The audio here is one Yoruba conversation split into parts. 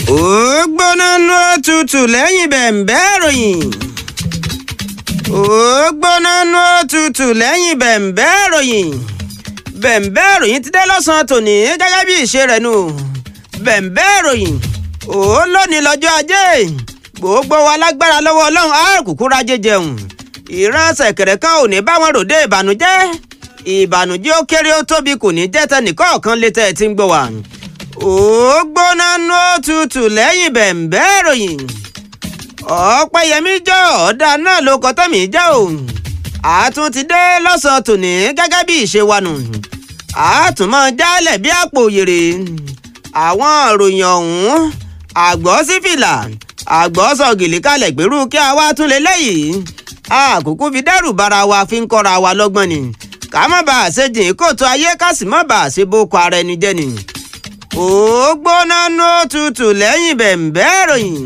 ó gbóná nú òtútù lẹ́yìn bẹ̀m̀bẹ́ ìròyìn. ó gbóná nú òtútù lẹ́yìn bẹ̀m̀bẹ́ ìròyìn. bẹ̀m̀bẹ́ ìròyìn ti dé lọ́sàn-án tòní gẹ́gẹ́ bí ìṣe rẹ̀ nù. bẹ̀m̀bẹ́ ìròyìn ó lónìí lọ́jọ́ ajé gbogbo wa lágbára lọ́wọ́ ọlọ́run á kúkú rájẹ jẹun. ìran ṣẹ̀kẹ̀rẹ̀ kan ò ní bá wọn ròde ìbànújẹ́ ìbànújẹ́ ó kéré ó tóbi kò ní jẹ́ tẹnìkọ̀ọ̀kan létẹ́ ẹ ti ń gbọ́ wa ó gbóná nú òtútù lẹ́yìn bẹ̀m̀bẹ́ ìròyìn ọ̀pẹ̀yẹmí jọ ọ̀dà náà ló kọ́ tẹ̀mí jẹ́ o àtún ti dé lọ́sàn-án tòní gẹ́gẹ́ bí ìṣe wa nù àtúmọ̀ jálẹ̀ bí àpò òyèrè àwọn ìròyìn ọ̀hún àgbọ̀ sí fìlà àgbọ̀ sọ gèlè kalẹ̀ gbèrú kí a wá tún lé lẹ́yìn àkókò fi dẹ́rù bara wa fi ń kọ́ra wa lọ́gbọ́n ni ká má bàa ṣe jìn kóòtù ayé ká sì má bàa ṣe boko ara ẹni jẹ́ ni ó gbóná nú òtútù lẹ́yìn bẹ̀m̀bẹ́ ìròyìn.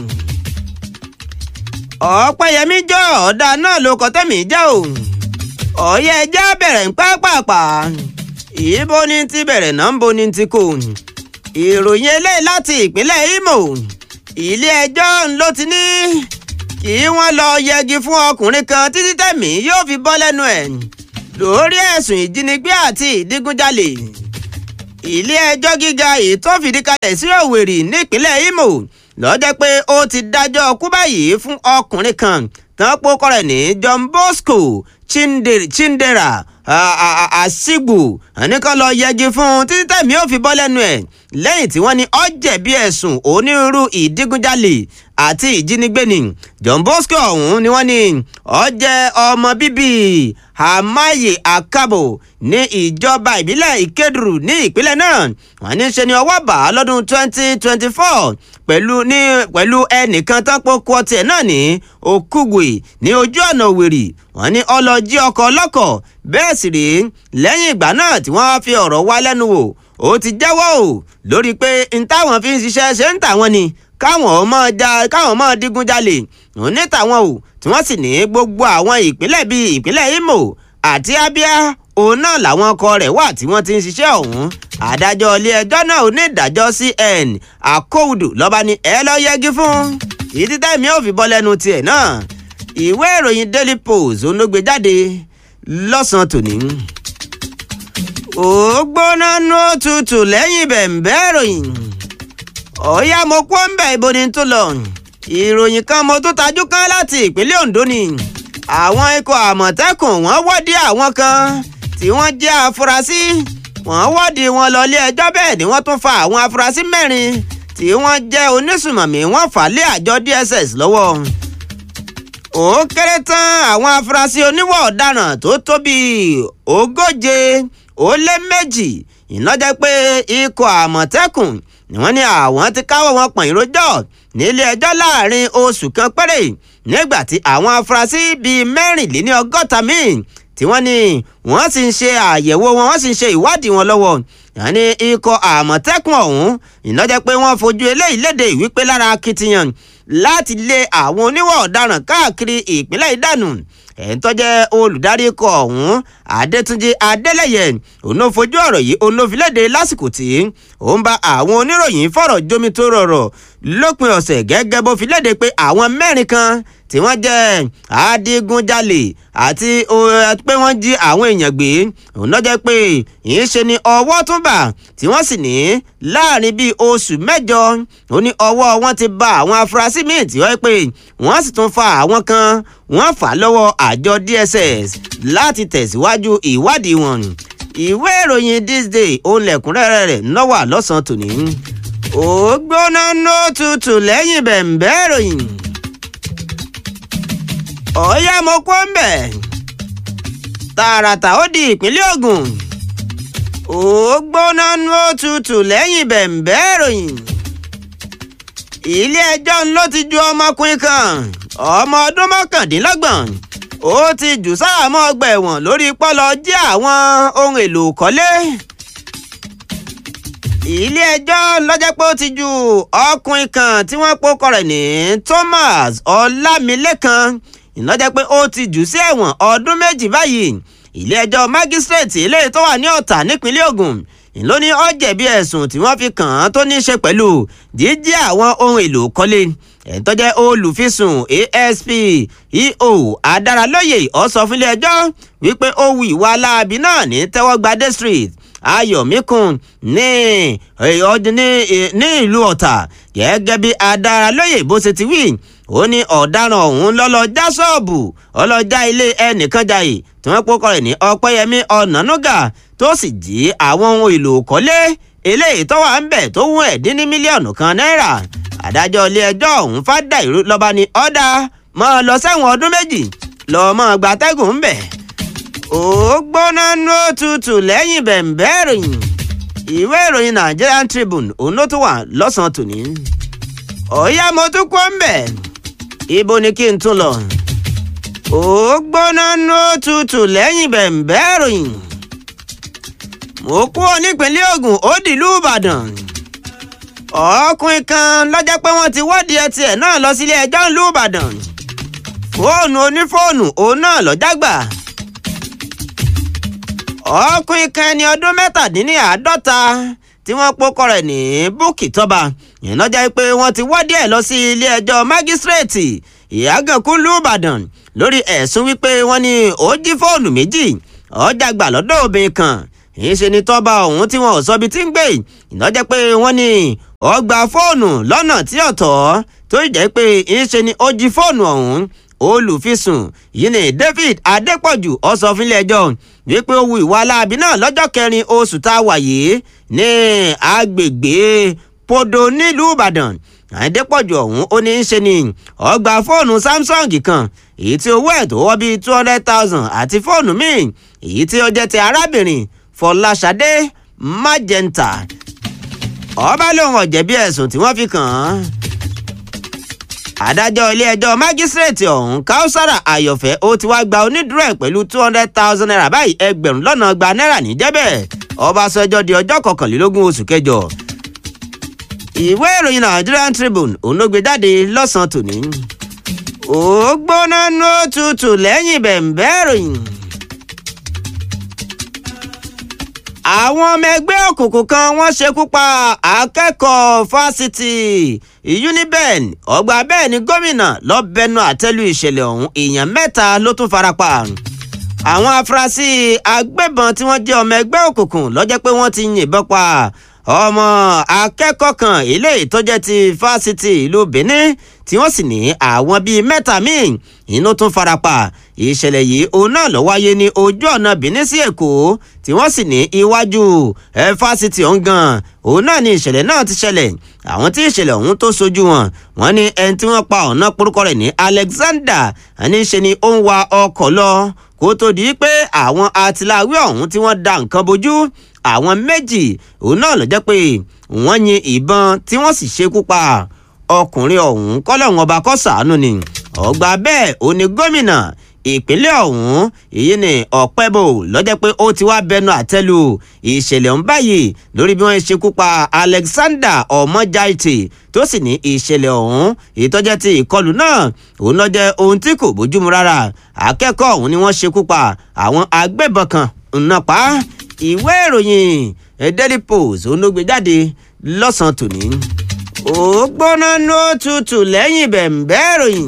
ọ̀pẹ̀yẹmí jọ ọ̀dà náà ló kọ́ tẹ̀mí jẹ́ o. ọ̀yẹ́ ẹja bẹ̀rẹ̀ ń pápápá. ìbò ni ti bẹ̀rẹ̀ náà ń bo ni ti kò. ìròyìn eléyìí láti ìpínlẹ̀ Imo. ilé ẹjọ́ ló ti ní kí wọ́n lọ yẹgi fún ọkùnrin kan títí tẹ̀mí yóò fi bọ́ lẹ́nu ẹ̀ lórí ẹ̀sùn ìjínigbé àti ìdígunjalè ilé-ẹjọ́ gíga èyí tó fìdí kalẹ̀ sí Òwèrì nípínlẹ̀ Imo lọ́jọ́ pé ó ti dájọ́ ọkú báyìí fún ọkùnrin kan tán pókọ rẹ̀ ní John Bosco Chindera Asigbu ẹnìkan lọ yẹgi fún títí tẹ̀mí ó fi bọ́ lẹ́nu ẹ̀ lẹ́yìn tí wọ́n ní ó jẹ̀bi ẹ̀sùn onírúurú ìdígunjalè àti ìjínigbé ni John Bosco ọ̀hún ni wọ́n ní ó jẹ́ ọmọ bíbí Amaye Akabo ní ìjọba ìbílẹ̀ Ìkédùrú ní ìpínlẹ̀ náà wọ́n ní ṣe ni ọwọ́ bá lọ́dún 2024 pẹ̀lú ní pẹ̀lú ẹnìkan tán pokùn ọtí ẹ̀ náà ní Okugwe ní ojú ọ̀nà Òwèrì wọ́n ní ọlọ́jí ọkọ̀ ọlọ́kọ̀ bẹ́ẹ̀ sì rèé lẹ́yìn ìgbà náà tí wọ́n fi ọ̀rọ̀ wá lẹ́nu wò ó ti jẹ́wọ́ o lórí pé n táwọn fi ń ṣiṣẹ́ ṣe ń tàwọn ni káwọn ọmọ ja káwọn ọmọ digunjalè òun ní tàwọn o tí wọ́n sì ní gbogbo àwọn ìpínlẹ̀ bíi ìpínlẹ̀ Imo àti Abia òun náà làwọn ọkọ rẹ̀ wà tí wọ́n ti ń ṣiṣẹ́ ọ̀hún adájọ́ ilé ẹjọ́ náà onídàájọ́ CN Akówùdù lọ́ba ní ẹ lọ́ọ́ yẹgi fún ìdí tẹ́mi ò fi bọ́ lẹ́nu tiẹ̀ náà ìwé ìròyìn Daily Post òun ló gbé jáde lọ́sàn-án tòní ó gbóná nú òtútù lẹ́yìn bẹ̀m̀bẹ́ ìròyìn ọ̀yá mo kó ń bẹ̀ ibo ni tó lọ ìròyìn kan mo tún tajú kan láti ìpínlẹ̀ Ondo ni àwọn ikọ̀ àmọ̀tẹ́kùn wọ́n wọ́dí àwọn kan tí wọ́n jẹ́ afurasí wọ́n wọ́dí wọn lọ ilé ẹjọ́ bẹ́ẹ̀ ni wọ́n tún fa àwọn afurasí mẹ́rin tí wọ́n jẹ́ onísùmọ̀mí wọ́n fà lé àjọ DSS lọ́wọ́ ó kéré tán àwọn afurasí oníwà ọ̀daràn tó tó bíi ogóje ó lé méjì ìnájẹ́ pé ikọ̀ àmọ̀tẹ́kùn ni wọ́n ní àwọn ti káwọ́ wọn pọ̀n ìrójọ́ nílé ẹjọ́ láàrin oṣù kan péré nígbà tí àwọn afurasí bíi mẹ́rìnléní ọgọ́ta míì tí wọ́n ní wọ́n sì ń ṣe àyẹ̀wò wọn wọ́n sì ń ṣe ìwádìí wọn lọ́wọ́ yàní ikọ̀ àmọ̀tẹ́kùn ọ̀hún ìnájẹ́ pé wọ́n fojú eléyìí léde ìwípé lára akitiyan láti lé àwọn oníwà ọ̀daràn káàkiri ìpínlẹ̀ ìdánù ẹ̀ń tó jẹ́ olùdarí ikọ̀ ọ̀hún adétúnjì adélẹ́yẹ òun ló fojú ọ̀rọ̀ yìí òun ló fi léde lásìkò tí ó ń bá àwọn oníròyìn fọ̀rọ̀ jómi tó rọrọ̀ lópin ọ̀sẹ̀ gẹ́gẹ́ bó fi léde pé àwọn mẹ́rin kan tí wọ́n jẹ́ adigunjalè àti pé wọ́n jí àwọn èèyàn gbé òun náà jẹ́ pé ìyẹn ṣe ni ọwọ́ tún bà tí wọ́n sì ní láàrin bíi oṣù mẹ́jọ ó ní ọwọ́ wọn ti bà àwọn afurasí míì tí wọ́n pé wọ́n sì tún fa àwọn kan wọ́n fà lọ́wọ́ àjọ DSS láti tẹ̀síwájú ìwádìí wọn ìwé ìròyìn this day òun lẹ̀kúnrẹ́rẹ́ rẹ̀ lọ́wọ́ lọ́sàn-án tòní ó gbóná nó tutù lẹ́yìn bẹ̀m̀bẹ́ ìròyìn ọ̀ọ́yá mo kó ń bẹ̀ tààràtà ó di ìpínlẹ̀ Ògùn ó gbóná nó tutù lẹ́yìn bẹ̀m̀bẹ́ ìròyìn ilé ẹjọ́ ló ti ju ọmọkùnrin kan ọmọ ọdún mọ́kàndínlọ́gbọ̀n ó ti jù sáàmọ́ ọgbà ẹ̀wọ̀n lórí pọ́lọ jí àwọn ohun èlò kọ́lé ilé ẹjọ́ lọ́jọ́ pé ó ti ju ọkùnrin kan tí wọ́n pòkọ rẹ̀ ní Thomas Ọlámilékan ìnájẹ́ pé ó ti jù sí ẹ̀wọ̀n ọdún méjì báyìí ilé ẹjọ́ mágísírèètì eléyìí tó wà ní Ọ̀tà nípínlẹ̀ Ògùn ló ní ó jẹ̀bi ẹ̀sùn tí wọ́n fi kàn án tó ní í ṣe pẹ̀lú jíjí àwọn ohun èlò kọ́lé ẹ̀ńtọ́jẹ́ olùfisùn asp eo adaralóye ó sọ fún ilé-ẹjọ́ wípé ó wu ìwà aláàbí náà ní tẹ́wọ́gbadé street ayọ̀míkun ní ní ìlú ọ̀tà gẹ́gẹ́ bí adaralóye bó ṣe ti wí ó ní ọ̀daràn ọ̀hún lọ́lọ́ já ṣọ́ọ̀bù ọlọ́jà ilé ẹnìkan jayé tí wọ́n pọ́kọ rẹ̀ ní ọpẹ́yẹmí ọ̀nànúgà tó sì jí àwọn ohun èlò kọ́lé eléyìí tó wà ń bẹ̀ tó wọ́n ẹ̀ dín ní mílíọ̀nù kan náírà adájọ́ ilé-ẹjọ́ ọ̀hún fàdà ìrú lọ́ba ní ọ̀dà máa lọ sẹ́wọ̀n ọdún méjì lọ́ọ́ máa gbatẹ́gùn ń bẹ̀. ó gbóná ní òtútù lẹ́yìn bẹ̀ǹbẹ́ ìròyìn ìwé ìròyìn Nigerian Tribune òun ló tún wà lọ́sàn-án tòní. ọ̀yá mo tún kọ́ ń bẹ̀ ibo ni kí n tún lọ. ó gbóná ní òtútù lẹ́yìn bẹ̀ǹbẹ́ ìròyìn. mo kú ọ nípínlẹ̀ Ògùn ó dìlú Ìbàdàn ọkùnrin kan lọ́jọ́ pé wọ́n ti wọ́ọ̀dì ẹtì ẹ̀ náà lọ sílé ẹjọ́ ńlú Ìbàdàn fóònù onífóònù òun náà lọ́jàgbà ọkùnrin kan ẹni ọdún mẹ́tàdínláàádọ́ta tí wọ́n pokọ rẹ̀ ní búkì tọ́ba yẹn lọ́jọ́ pé wọ́n ti wọ́ọ̀dì ẹ̀ lọ sí ilé ẹjọ́ mágísírèètì ìyàgànkú ńlú Ìbàdàn lórí ẹ̀sùn wípé wọ́n ní ó jí fóònù méjì ọjàgbà lọ́dọ̀ obìnrin kan ìṣe ni tọ́ba ọ̀hún tí wọn ò sọ ibi tí ń gbé ìnájẹ́ pé wọ́n ní ó gba fóònù lọ́nà tí ọ̀tọ̀ tó jẹ́ pé ìṣe ni ó jí fóònù ọ̀hún olùfisùn yìí ni David Adépọ̀jù ó sọ fún ilé-ẹjọ́ wípé ó wu ìwà aláàbí náà lọ́jọ́ kẹrin oṣù tá a wà yìí ní agbègbè Podo nílùú Ìbàdàn Adépọ̀jù ọ̀hún ó ní í ṣe ni ó gba fóònù Samsung kan èyí tí owó ẹ̀ tó wọ́ bíi two hundred thousand àti fóònù míì èyí tí ó jẹ́ ti arábìnrin Fọláṣadé Magenta ọba lòun ọ̀jẹ̀bi ẹ̀sùn tí wọ́n fi kàn án. adájọ́ ilé-ẹjọ́ májísrèètì ọ̀hún Kausara Ayọ̀fẹ́ ó ti wá gba onídùúró ẹ̀ pẹ̀lú two hundred thousand naira báyìí ẹgbẹ̀rún lọ́nà gba náírà níjẹ́bẹ̀ ọba sọ ẹjọ́ di ọjọ́ kọkànlélógún oṣù kẹjọ. ìwé ìròyìn Nigerian Tribune òun ló gbé jáde lọ́sàn-án tòní. ó gbóná ní òtútù lẹ́yìn bẹ̀ǹbẹ́ ìròyìn. àwọn ọmọ ẹgbẹ́ òkùnkùn kan wọ́n ṣekú pa akẹ́kọ̀ọ́ fásitì uniben ọgbà bẹ́ẹ̀ ni gómìnà lọ́bẹ̀nu àtẹ́lù ìṣẹ̀lẹ̀ ọ̀hún èèyàn mẹ́ta ló tún farapa àwọn afurasí agbébọn tí wọ́n jẹ́ ọmọ ẹgbẹ́ òkùnkùn lọ́jọ́ pé wọ́n ti yìnbọn pa ọmọ akẹ́kọ̀ọ́ kan eléyìí tó jẹ́ ti fásitì ìlú benin tí wọ́n sì ní àwọn bíi mẹ́ta míì inú tún farapa ìṣẹ̀lẹ̀ yìí òun náà ló wáyé ní ojú ọ̀nà benin sí èkó tí wọ́n sì ní iwájú ẹ fásitì ọ̀hún gan òun náà ni ìṣẹ̀lẹ̀ náà ti ṣẹlẹ̀ àwọn tí ìṣẹ̀lẹ̀ ọ̀hún tó sojú wọn wọ́n ní ẹni tí wọ́n pa ọ̀nà porúkọ rẹ̀ ní Alexander ẹni ṣe ni ó ń wa ọkọ̀ lọ kó tó di pé àwọn atiláwí ọ̀hún tí wọ́n da nǹkan bojú àwọn méjì òun náà ló jẹ́ pé wọ́n yin ìbọn tí wọ́n sì ṣekú pa ọkùnrin ọ̀hún kọ́lọ́hún ọba kó ṣàánú ni ọgbà bẹ́ẹ̀ ó ní gómìnà ìpínlẹ̀ ọ̀hún èyí ni ọ̀pẹ́bò lọ́jọ́ pé ó ti wá bẹnu àtẹ́lù ìṣẹ̀lẹ̀ ń báyìí lórí bí wọ́n ṣekú pa Alexander ọmọjáìtì tó sì ní ìṣẹ̀lẹ̀ ọ̀hún ìtọ́jẹ́ ti ìkọlù náà òun lọ́jẹ́ ohun tí kò bójúmu rárá akẹ́kọ̀ọ́ ọ̀hún ni wọ́n ṣekú pa àwọn agbébọn kan ńnà pa ìwé ìròyìn Daily Post òun ló gbé jáde lọ́sàn-án tòní ó gbóná ní ó tutù lẹ́yìn bẹ̀ǹbẹ́ ìròyìn.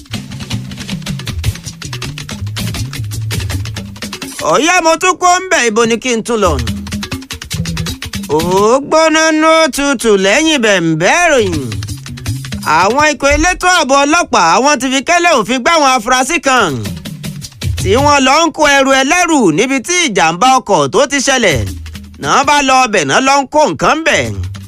ọ̀yá mo tún kó ń bẹ̀ ibo ni kí n tún lọ. ó gbóná ní ó tutù lẹ́yìn bẹ̀ǹbẹ́ ìròyìn. àwọn ikọ̀ elétò ààbò ọlọ́pàá wọ́n ti fi kẹ́lẹ́ òfin gbá àwọn afurasí kan tí wọ́n lọ ń kó ẹrù ẹlẹ́rù níbi tí ìjàmbá ọkọ̀ tó ti ṣẹlẹ̀ náà bá lọ ọbẹ̀ náà lọ ń kó nǹkan bẹ̀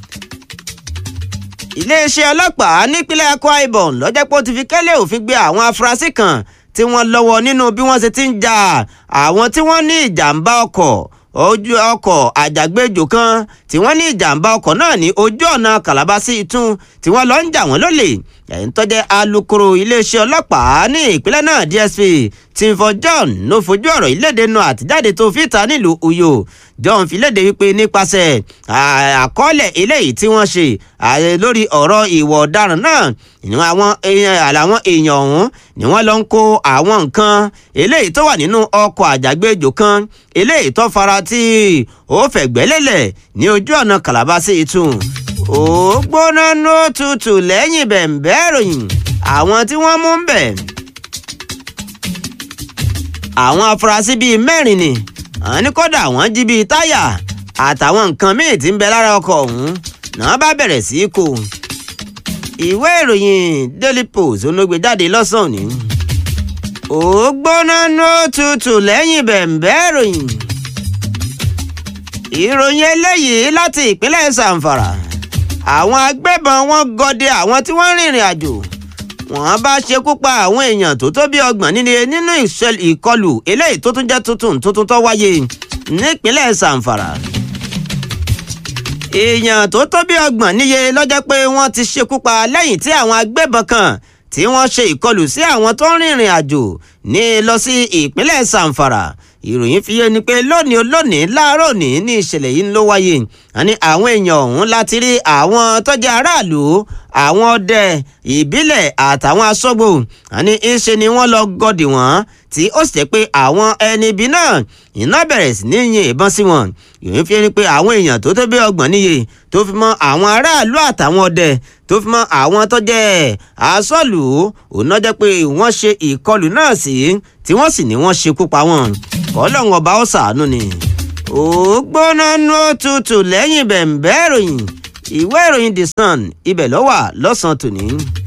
iléeṣẹ́ ọlọ́pàá nípínlẹ̀ Akwa Ibom lọ́jọ́ pé ó ti fi kẹ́lẹ́ òfin gbé àwọn afurasí kan tí wọ́n lọ́wọ́ nínú bí wọ́n ṣe ti ń ja àwọn tí wọ́n ní ìjàmbá ọkọ̀ ojú ọkọ̀ àjàgbéjò kan tí wọ́n ní ìjàmbá ọkọ̀ náà ní ojú ọ̀nà Calabar sí Ìtún tí wọ́n lọ ń jà wọ́n lólè ẹ̀yìn tó jẹ́ alukoro iléeṣẹ́ ọlọ́pàá ní ìpínlẹ̀ náà DSP Timfor John ló fojú ọ̀rọ̀ ìlédè nu àtijáde tó fi ta nílùú Uyo John fi léde wípé nípasẹ̀ àkọọ́lẹ̀ eléyìí tí wọ́n ṣe lórí ọ̀rọ̀ ìwà ọ̀daràn náà ni àwọn àlàwọn èèyàn ọ̀hún ni wọ́n lọ ń kó àwọn nǹkan eléyìí tó wà nínú ọkọ̀ àjàgbéjò kan eléyìí tó fara tí ó fẹ̀gbẹ́lélẹ̀ ní ojú ọ̀nà Calabar sí Ìtún ó gbóná ní òtútù lẹ́yìn bẹ̀ǹbẹ́ ìròyìn àwọn tí wọ́n mú ń bẹ̀. àwọn afurasí bíi mẹ́rin ni àwọn ní kódà wọ́n jí bíi táyà àtàwọn nǹkan míì tí ń bẹ lára ọkọ̀ ọ̀hún náà bá bẹ̀rẹ̀ sí í kó. ìwé ìròyìn Daily Post olóògbé jáde lọ́sàn-án ni. ó gbóná ní òtútù lẹ́yìn bẹ̀ǹbẹ́ ìròyìn. ìròyìn eléyìí láti ìpínlẹ̀ Zamfara àwọn agbébọn wọn gọdẹ àwọn tí wọ́n rìnrìn àjò wọ́n bá ṣekú pa àwọn èèyàn tó tó bí ọgbọ̀n nílé nínú ìkọlù eléyìí tó tún jẹ́ tuntun tuntun tó wáyé nípínlẹ̀ Zamfara èèyàn tó tó bí ọgbọ̀n níye lọ́jọ́ pé wọ́n ti ṣekú pa lẹ́yìn tí àwọn agbébọn kan tí wọ́n ṣe ìkọlù sí àwọn tó ń rìnrìn àjò ní lọ sí ìpínlẹ̀ Zamfara ìròyìn fi yé ni pé lónìí olónìí láàárọ̀ òní ní ìṣẹ̀lẹ̀ yìí ló wáyé àní àwọn èèyàn ọ̀hún láti rí àwọn tó jẹ́ aráàlú àwọn ọdẹ ìbílẹ̀ àtàwọn aṣọ́gbó àní ìṣe ni wọ́n lọ gọdì wọ́n tí ó sì jẹ́ pé àwọn ẹni ibi náà iná bẹ̀rẹ̀ sí ní yin ìbọn sí wọn ìròyìn fi ni pé àwọn èèyàn tó tó bí ọgbọ̀n níye tó fi mọ́ àwọn aráàlú àtàwọn ọdẹ tó fi mọ́ àwọn tó jẹ́ aṣọ́lù òun náà jẹ́ pé wọ́n ṣe ìkọlù náà sí tí wọ́n sì ní wọ́n ṣekú pa wọ́n ọlọ́run ọba ó ṣàánú ni. ó gbóná nú òtútù lẹ́yìn bẹ̀ǹbẹ́ ìròyìn ìwé ìròyìn The Sun ibẹ̀ ló wà lọ́sàn-án tòní.